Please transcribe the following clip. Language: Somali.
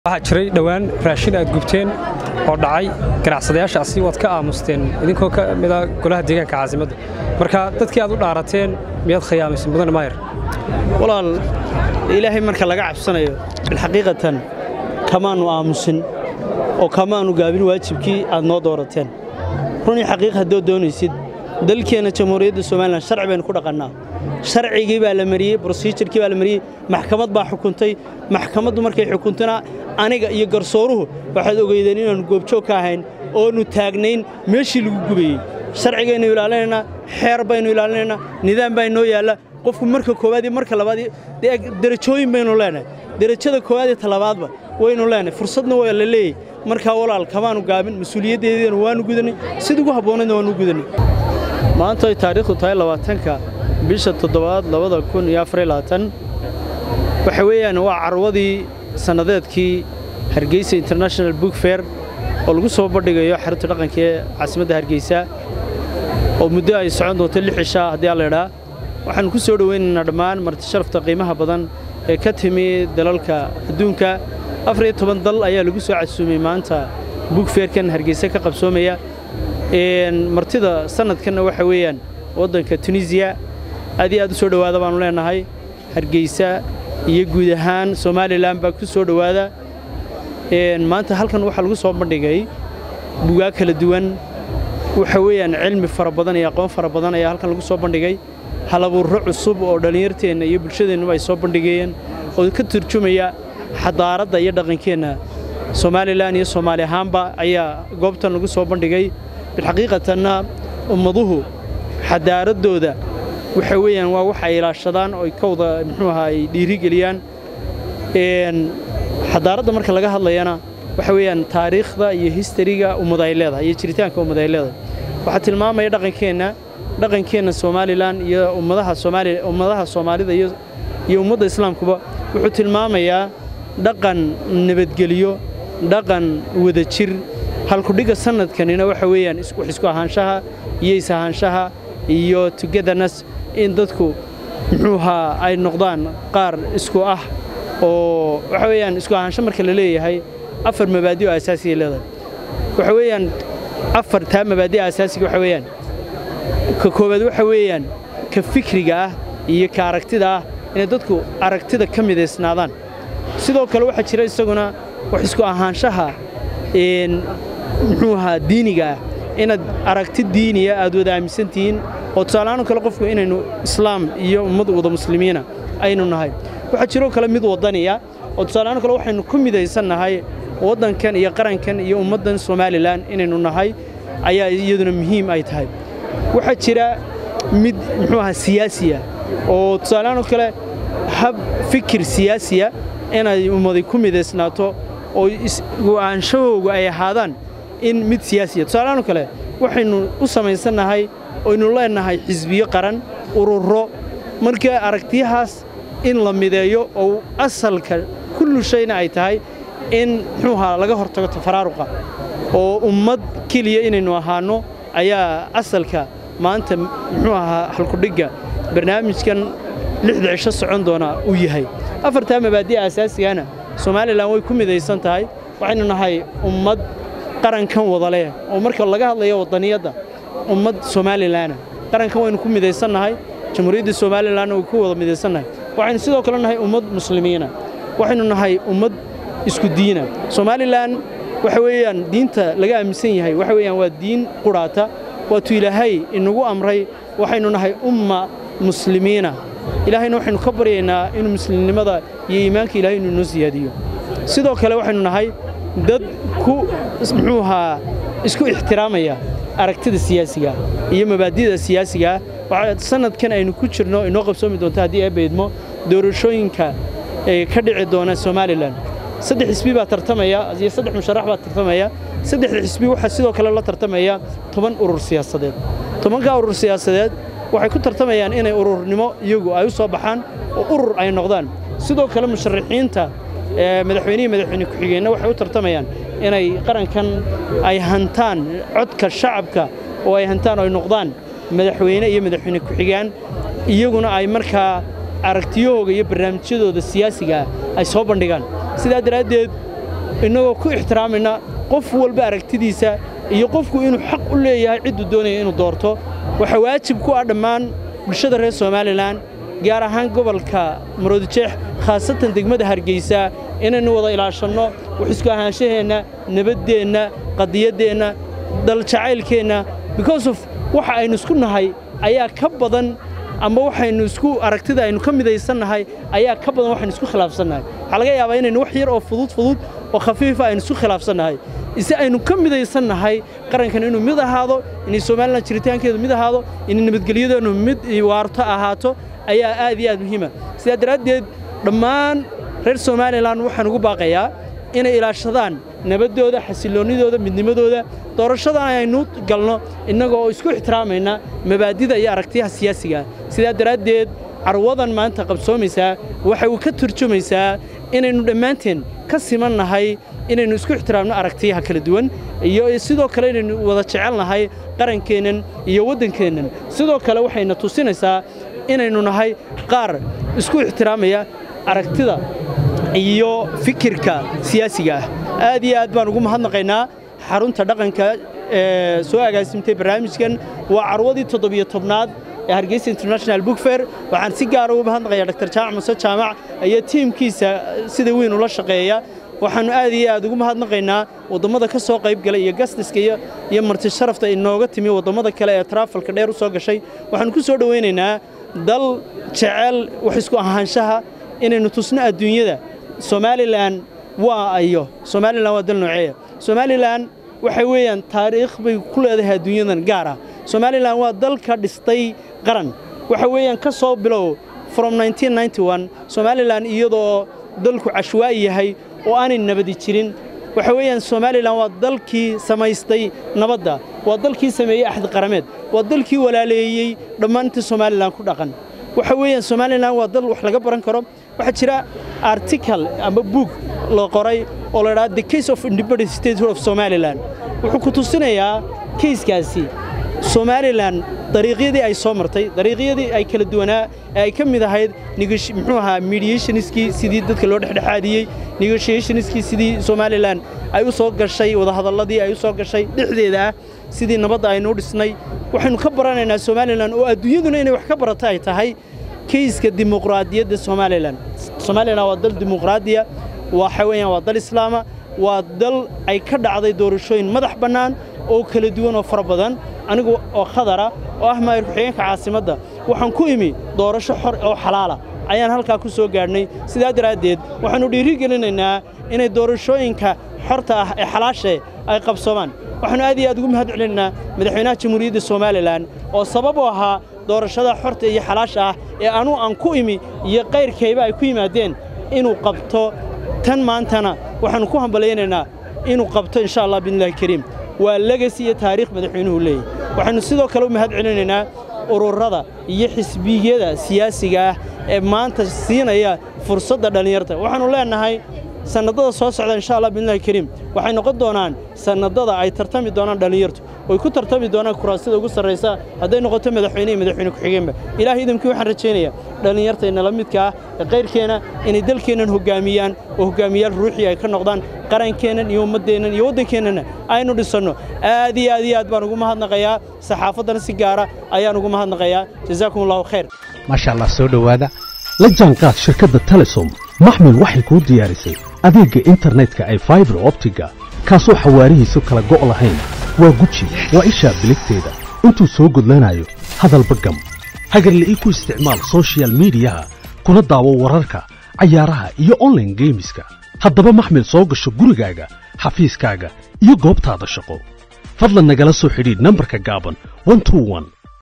waxaa jiray dhowaan raashin aad gubteen oo dhacay ganacsadayaashaasi waad ka aamusteen idinkoo ka mida golaha deegaanka caasimadda marka dadkii aad u dhaarateen miyaad khiyaamaysay mudane maayar walaal ilaahay marka laga cabsanayo bilxaqiiqatan kamaannu aamusin oo kamaannu gaabin waajibkii aad noo doorateen runii xaqiiq haddood doonaysid dalkeenna jamhuuriyadda somalilan sharci baynu ku dhaqannaa sharcigii baa la mariyey brosijirkii baa la mariyey maxkamad baa xukuntay maxkamaddu markay xukuntana aniga iyo garsooruhu waxaad ogeydeen inaannu goobjoog ka ahayn oonu taagnayn meeshii lagu gubayey sharcigaynu ilaalinaynaa xeer baynu ilaalinaynaa nidaam baa inoo yaalla qofku marka koowaad iyo marka labaad derajooyin baynu leenahay derajada koowaad iyo talabaadba waynu leenahay fursadna waa la leeyahy markaa walaal kamaanu gaabin mas-uuliyaddeediina waanu gudanay sida ugu habboonayna waanu gudanay maanta ay taariikhdu tahay labaatanka bisha toddobaad labada kun iyo afar iyo labaatan waxa weeyaan waa carwadii sannadeedkii hargeysa international book fair oo lagu soo bandhigayo xarunta dhaqanka ee caasimadda hargeysa oo muddo ay socon doonto lix cishaa haddii aan la idhaa waxaannu ku soo dhowaynaynaa dhammaan marti sharafta qiimaha badan ee ka timi dalalka adduunka afar iyo toban dal ayaa lagu soo casuumay maanta book fairkan hargeysa ka qabsoomaya martida sannadkanna waxa weeyaan waddanka tunisiya aad iyo aad u soo dhowaada baannu leennahay hargeysa iyo guud ahaan somalilan baa ku soo dhowaada maanta halkan waxaa lagu soo bandhigay bugaag kala duwan waxa weeyaan cilmi fara badan iyo aqoon fara badan ayaa halkan lagu soo bandhigay halabuurro cusub oo dhallinyarteenna iyo bulshadeennuba ay soo bandhigayeen oo ka turjumaya xadaaradda iyo dhaqankeenna somalilan iyo soomaali ahaanba ayaa goobtan lagu soo bandhigay bilxaqiiqatanna ummaduhu xadaaraddooda waxa weeyaan waa wax ay ilaashadaan oo ka wada muxuu ahaa ay dhiirigeliyaan xadaaradda marka laga hadlayana waxa weeyaan taariikhda iyo histariga ummad ay leedahay iyo jiritaanka ummad ay leedahay waxaa tilmaamaya dhaqankeenna dhaqankeenna somalilan iyo ummadaha soomaali ummadaha soomaalida iyo iyo ummadda islaamkuba wuxuu tilmaamayaa dhaqan nabadgelyo dhaqan wadajir halkudhigga sannadkanina waxa weeyaan wax isku ahaanshaha iyo is-ahaanshaha iyo togetherness in dadku muxuu ahaa ay noqdaan qaar isku ah oo waxa weeyaan isku ahaansho marka la leeyahay afar mabaadi oo asaasiya leedahay waxa weeyaan afar taa mabaadi asaasiga waxa weeyaan ka koowaad waxa weeyaan ka fikriga ah iyo ka aragtida ah inay dadku aragtida ka midaysnaadaan sidoo kale waxaa jira isaguna wax isku ahaanshaha muxuu ahaa diiniga ah inaad aragti diiniya aad wada aaminsan tihiin oo tusaalahaan kale qofku inaynu islaam iyo ummad wada muslimiina aynu nahay waxaa jiroo kale mid waddaniya oo tusaalahaan kale waxaynu ku midaysannahay waddankan iyo qarankan iyo ummaddan somalilan inaynu nahay ayaa iyaduna muhiim ay tahay waxaa jira mid muxuu ahaa siyaasiya oo tusaalahaan kale hab fikir siyaasiya inay ummadi ku midaysnaato oo go'aanshahooga ay ahaadaan in mid siyaasiya tusaalahaan kale waxaynu u samaysannahay oynu leennahay xisbiyo qaran ururo marka aragtiyahaas in la mideeyo oo asalka kullu shayna ay tahay in muxuu ahaa laga hortago tafaraaruqa oo ummad keliya inaynu ahaanno ayaa asalka maanta muxuu ahaa halkudhigga barnaamijkan lixda cisho socon doona uu yahay afartaa mabaadi'a asaasigana somalilan way ku midaysan tahay waxaynu nahay ummad qarankan wada leh oo marka laga hadlayo waddaniyadda ummad somalilanna qarankan waynu ku midaysannahay jamhuuriyadda somalilanna way ku wada midaysannahay waxaynu sidoo kale nahay ummad muslimiina waxaynu nahay ummad isku diina somalilan waxa weeyaan diinta laga aaminsan yahay waxa weeyaan waa diin qudhaata waatuu ilaahay inagu amray waxaynu nahay umma muslimiina ilaahayna waxaynu ka baryaynaa inuu muslimnimada iyo iimaanka ilahay inuu inoo siyaadiyo sidoo kale waxaynu nahay dad ku muxuu ahaa isku ixtiraamaya aragtida siyaasiga iyo mabaadida siyaasigaa waxaa sannadkan aynu ku jirno inoo qabsoomi doonto haddii ay baydmo doorashooyinka ee ka dhici doona somalilan saddex xisbi baa tartamaya iyo saddex musharax baa tartamaya saddexda xisbi waxaa sidoo kale la tartamaya toban urur siyaasadeed tobankaa urur siyaasadeed waxay ku tartamayaan inay ururnimo iyagu ay u soo baxaan oo urur ay noqdaan sidoo kale musharaxiinta madaxweynihii madaxweyne ku-xigeenna waxay u tartamayaan inay qarankan ay hantaan codka shacabka oo ay hantaan oo ay noqdaan madaxweyne iyo madaxweyne ku-xigaan iyaguna ay markaa aragtiyahooga iyo barnaamijyadooda siyaasiga ah ay soo bandhigaan sidaa daraaddeed innagoo ku ixtiraamayna qof walba aragtidiisa iyo qofku inuu xaq u leeyahay cidduu doonaya inuu doorto waxaa waajib ku ah dhammaan bulshada reer somalilan gaar ahaan gobolka maroodijeex khaasatan degmada hargeysa inaynu wada ilaashanno wax isku ahaanshaheenna nabaddeenna qadiyaddeenna daljacaylkeenna because of waxa aynu isku nahay ayaa ka badan ama waxaynu isku aragtida aynu ka midaysannahay ayaa ka badan waxaynu isku khilaafsannahay waxaa laga yaabaa inaynu wax yar oo fudud fudud oo khafiifa aynu isku khilaafsannahay ise aynu ka midaysannahay qarankan inuu mid ahaado inay somalilan jiritaankeedu mid ahaado inay nabadgelyadeennu mid waarto ahaato ayaa aad iyo aad muhiima sidaa daraaddeed dhammaan reer somalilan waxaan ugu baaqayaa inay ilaashadaan nabaddooda xasilloonnidooda midnimadooda doorashadan aynu galno innaga oo isku ixtiraamayna mabaadida iyo aragtiyaha siyaasigaah sidaa daraaddeed carwadan maanta qabsoomaysaa waxay u ka turjumaysaa inaynu dhammaanteen ka siman nahay inaynu isku ixtiraamno aragtiyaha kala duwan iyo sidoo kale inaynu wada jecelnahay qarankeennan iyo waddankeennan sidoo kale waxayna tusinaysaa inaynu nahay qaar isku ixtiraamaya aragtida iyo fikirka siyaasiga ah aad iyo aad baan ugu mahadnaqaynaa xarunta dhaqanka ee soo agaasimtay barnaamijkan waa carwadii toddobiyo tobnaad ee hargeysa international book fair waxaan si gaara ugu mahadnaqayaa dr jaamac muse jaamac iyo tiimkiisa sida weyn ula shaqeeya waxaannu aad iyo aad ugu mahadnaqaynaa wadammada ka soo qayb galay iyo gastiska iyo marti sharafta inooga timi wadammada kale ee taraafalka dheer u soo gashay waxaannu ku soo dhowaynaynaa dal jecel wax isku ahaanshaha inaynu tusno adduunyada somalilan waa ayo somalilan waa dal nooceeya somalilan waxay weeyaan taariikh bay ku leedahay adduunyadan gaar ah somalilan waa dalka dhistay qaran waxa weeyaan ka soo bilow from somalilan iyadoo dalku cashwaa'i yahay oo aanay nabadi jirin waxa weeyaan somalilan waa dalkii samaystay nabadda waa dalkii sameeyey axdi qarameed waa dalkii walaaleeyey dhammaantii somalilan ku dhaqan waxa weeyaan somalilan waa dal wax laga baran karo waxaa jira article ama buug la qoray oo la dhaha the case of independent statehood of somalilan wuxuu ku tusinayaa kayskaasi somalilan dariiqyadii ay soo martay dariiqyadii ay kala duwanaa ee ay ka mid ahayd muxuu ahaa mediationskii sidii dadka loo dhexdhexaadiyey negotiationskii sidii somalilan ay u soo gashay wadahadalladii ay u soo gashay dhexdeeda ah sidii nabadda aynu u dhisnay waxaynu ka baranaynaa somalilan oo adduunyaduna inay wax ka barata ay tahay kayska dimuqraadiyadda somalilan somalilan waa dal dimuqraadiya waxa weeyaan waa dal islaama waa dal ay ka dhacday doorashooyin madax bannaan oo kala duwan oo fara badan anigu oo khadara oo ah maayir ku-xigeenka caasimadda waxaan ku imi doorasho xor oo xalaala ayaan halkaa ku soo gaadhnay sidaa daraaddeed waxaannu dhiiri gelinaynaa inay doorashooyinka xorta ah ee xalaashae ay qabsoomaan waxaannu aad iyo aad ugu mahad celinaynaa madaxweynaha jamhuuriyadda somalilan oo sabab u ahaa doorashada xorta iyo xalaasha ah ee anuu aan ku imi iyo qayrkayba ay ku yimaadeen inuu qabto tan maantana waxaannu ku hambalaynaynaa inuu qabto insha allah biidnillahi kariim waa legasi iyo taariikh madaxweynuhu leeyahy waxaynu sidoo kale u mahad celinaynaa ururada iyo xisbiyada siyaasiga ah ee maanta siinaya fursadda dhallinyarta waxaannu leennahay sannadada soo socda insha allah biidnillahi kariim waxay noqon doonaan sannadada ay tartami doonaan dhallinyartu oy ku tartami doonaan kuraasida ugu sarraysa hadday noqoto madaxweyne iyo madaxweyne ku-xigeenba ilaahay idamkii waxaan rajaynayaa dhallinyartayna la midka ah ee qayrkeenna inay dalkeennan hoggaamiyaan oo hoggaamiyaal ruuxii ay ka noqdaan qarankeennan iyo ummaddeennan iyo waddankeennana aynu dhisanno aad iyo aad iyo aad baan ugu mahadnaqayaa saxaafaddana si gaara ayaan ugu mahadnaqayaa jazaakum allahu khayr maasha allah soo dhowaada la jaanqaad shirkadda telesom maxmil waxay kuu diyaarisay adeegga internetka ay faibar optiga kaasoo xawaarihiisu kala go' lahayn waa guji waa ishaa biligteeda intuu soo gudlanayo hadalba gam hagarle ii ku isticmaal sochial midiyaha kuna daawo wararka cayaaraha iyo onlaine geemiska haddaba maxmil soo gasho gurigaaga xafiiskaaga iyo goobtaada shaqo fadlan nagala soo xidhiidh nambarka gaaban